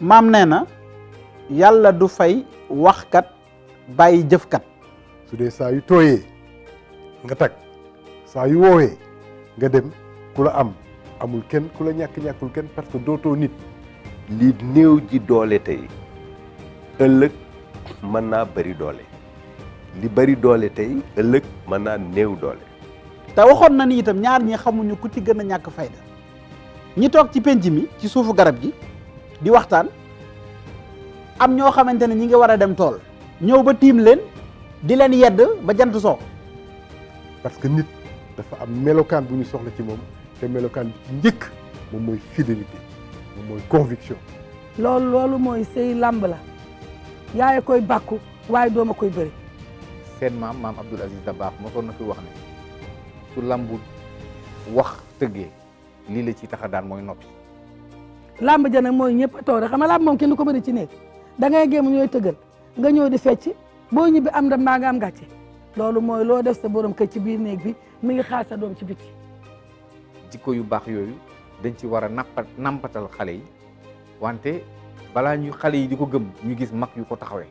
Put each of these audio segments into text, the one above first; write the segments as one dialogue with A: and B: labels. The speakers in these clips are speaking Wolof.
A: maam nee na yàlla du fay waxkat bàyyi jëfkat
B: su dee saa yu tooyee nga tag saa yu woowee nga dem ku la am amul kenn ku la ñàkk ñàkkul kenn parce que dootoo nit
C: li néew ji doole tey ëllëg mën naa bari doole li bari doole tey ëllëg mën naa néew doole
A: te waxoon na ni itam ñaar ñi xamuñu ku ci gën a ñàkk fayda ñi toog ci penc mi ci suufu garab gi di waxtaan am ñoo xamante ne ñi ngi war a dem tool ñëw ba tiim leen di leen yedd ba jant soo
B: parce que nit dafa am melokaan bu ñu soxla ci moom te melokaan bi ci njëkk moom mooy fidélité moom mooy conviction
D: loolu loolu mooy sëy làmb la yaay koy bàkku waaye dooma koy bëri
E: seen maam maam Abdoul Aziz Dabakh mosoon na fi wax ne su lambu wax tëggee lii la ci tax a daan mooy noppi
D: làmb ja nag mooy ñëpp a toog rek xam nga làmb moom kenn du ko bëri ci néeg da ngay géem ñooy tëggal nga ñëw di fecc boo ñibbi am ndam mbaa nga am gàcce loolu mooy loo def sa borom kër ci biir néeg bi mi ngi xaar sa doom ci biti
E: jikko yu baax yooyu dañ ci war a nappa nampatal xale yi wante balaa ñu xale yi di ko gëm ñu gis mag yu ko taxawee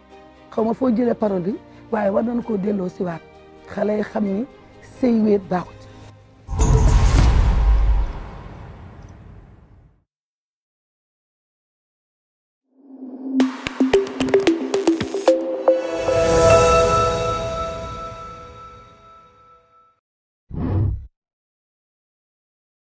D: xaw ma foo jëlee parole bi waaye war nañu koo delloo siwaat xale yi xam ni sëy wéet baaxu